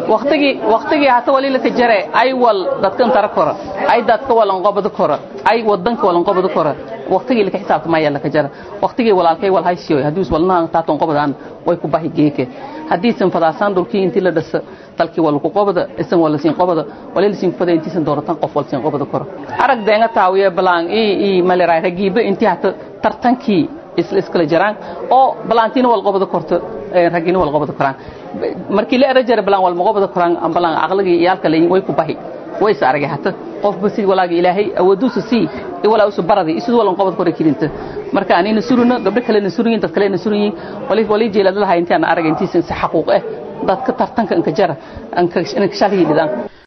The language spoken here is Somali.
waqtigii waqtigii hata wali la kajare ay wal dadkan tara kora ay dadka walan qobada kora ay wadanka walan qobada kora waqtigii la ka xisaabtamaya la kajara waqtigii walaalkay wal haysiyo hadii is walna taaton qobadaan way ku bahi geeke hadii san fadaasaan dhulkii intii la dhasa dalkii wal ku qobada isan wala siin qobada wali siin qobada intii san dooratan qof wal siin qobada kora arag deena taawiye balaan ii ii maleeray ragiiba intii hata tartankii isla iskala jiraan oo balaantiina wal qobada korto ragina wal qobada koraan markii la erajar balaan wal qobada koraan balaan aqligi iyalka leeyin way ku bahi way is aragay hata qofba si walaaga ilaahay awooduusa sii walaa usu baradi isu walan qobad kore kilinta marka anina suruna gabdho kale na suruyin dad kale na suruyin wali wali jeelada lahayn intaan aragay intiisa xaquuq eh dadka tartanka inka jara anka shaqii dhidaan